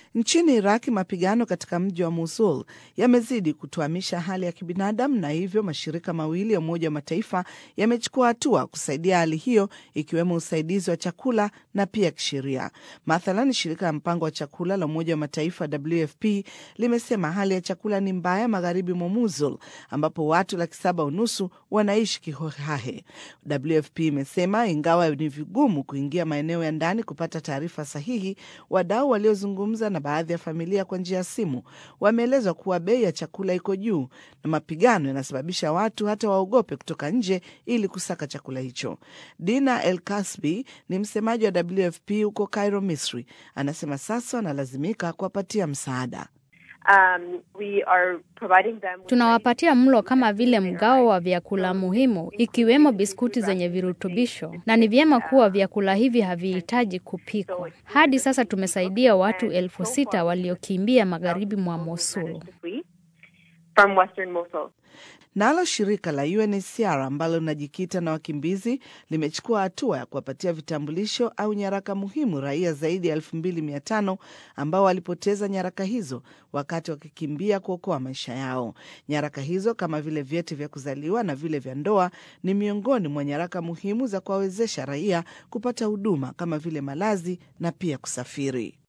Nchini Iraki, mapigano katika mji wa Mosul yamezidi kutuamisha hali ya kibinadamu, na hivyo mashirika mawili ya Umoja wa Mataifa yamechukua hatua kusaidia hali hiyo, ikiwemo usaidizi wa chakula na pia kisheria. Mathalan, shirika la mpango wa chakula la Umoja wa Mataifa WFP limesema hali ya chakula ni mbaya magharibi mwa Mosul, ambapo watu laki saba unusu wanaishi kihohahe. WFP imesema ingawa ni vigumu kuingia maeneo ya ndani kupata taarifa sahihi, wadau waliozungumza na baadhi ya familia kwa njia ya simu wameelezwa kuwa bei ya chakula iko juu na mapigano yanasababisha watu hata waogope kutoka nje ili kusaka chakula hicho. Dina El Kasbi ni msemaji wa WFP huko Cairo, Misri, anasema sasa wanalazimika kuwapatia msaada. Um, we are providing them with Tunawapatia mlo kama vile mgao wa vyakula muhimu ikiwemo biskuti zenye virutubisho, na ni vyema kuwa vyakula hivi havihitaji kupikwa. Hadi sasa tumesaidia watu elfu sita waliokimbia magharibi mwa Mosul. from Western Mosul. Nalo shirika la UNHCR ambalo linajikita na wakimbizi limechukua hatua ya kuwapatia vitambulisho au nyaraka muhimu raia zaidi ya elfu mbili mia tano ambao walipoteza nyaraka hizo wakati wakikimbia kuokoa maisha yao. Nyaraka hizo kama vile vyeti vya kuzaliwa na vile vya ndoa ni miongoni mwa nyaraka muhimu za kuwawezesha raia kupata huduma kama vile malazi na pia kusafiri.